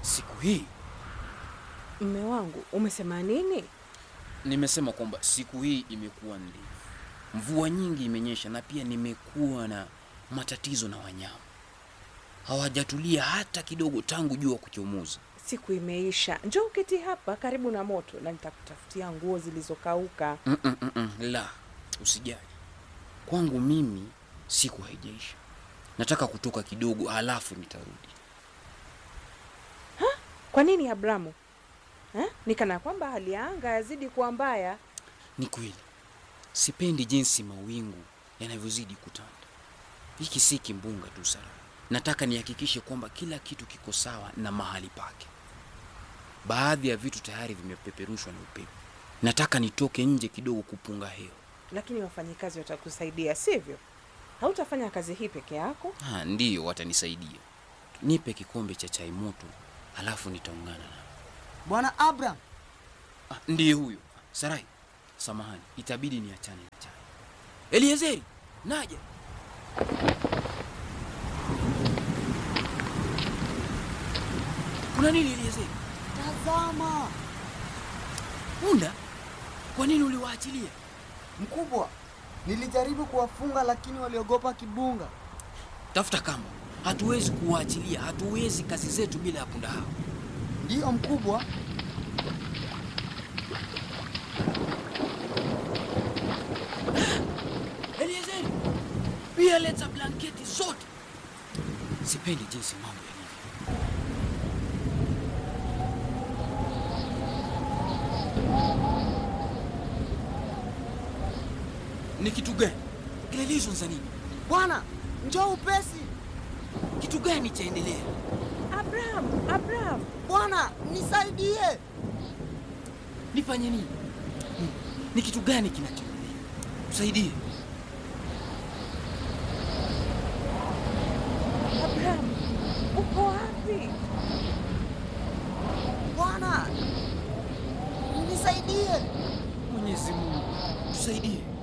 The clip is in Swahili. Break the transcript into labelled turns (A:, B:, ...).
A: siku hii
B: Mme wangu, umesema nini?
A: nimesema kwamba siku hii imekuwa ndefu, mvua nyingi imenyesha, na pia nimekuwa na matatizo na wanyama, hawajatulia hata kidogo tangu jua kuchomoza.
B: Siku imeisha. Njoo uketi hapa karibu na moto na nitakutafutia nguo zilizokauka.
A: Mm -mm -mm -mm. La, usijali, kwangu mimi siku haijaisha. Nataka kutoka kidogo, halafu nitarudi.
B: Kwa nini Abramu? Eh? Ni kana kwamba hali ya anga yazidi kuwa mbaya.
A: Ni kweli, sipendi jinsi mawingu yanavyozidi kutanda. Hiki si kimbunga tu, Sara. Nataka nihakikishe kwamba kila kitu kiko sawa na mahali pake. Baadhi ya vitu tayari vimepeperushwa na upepo. Nataka nitoke nje kidogo kupunga hewa.
B: Lakini wafanyikazi watakusaidia, sivyo? Hautafanya kazi hii peke yako.
A: Ah, ndiyo, watanisaidia. Nipe kikombe cha chai moto, halafu nitaungana na
C: Bwana Abraham,
A: ah, ndiye huyo Sarai. Samahani, itabidi niachane na chai. Eliezeri, naja. Kuna nini Eliezeri?
C: tazama
A: Punda, kwa nini uliwaachilia?
C: mkubwa, nilijaribu kuwafunga lakini waliogopa kibunga.
A: Tafuta kamba. Hatuwezi kuwaachilia, hatuwezi kazi zetu bila ya punda hao.
C: Ndiyo mkubwa,
A: Eliezeri, pia leta blanketi zote. Sipendi jinsi mambo yalivyo. Ni kitu gani? Kelele hizo za nini?
C: bwana, njoo upesi.
A: Kitu gani chaendelea?
B: Abraham, Abraham,
C: Bwana, nisaidie.
A: Nifanye nini? Hmm. Ni kitu gani kinachoendelea? Usaidie.
B: Abraham, uko wapi?
C: Bwana, nisaidie.
A: Mwenyezi Mungu, tusaidie.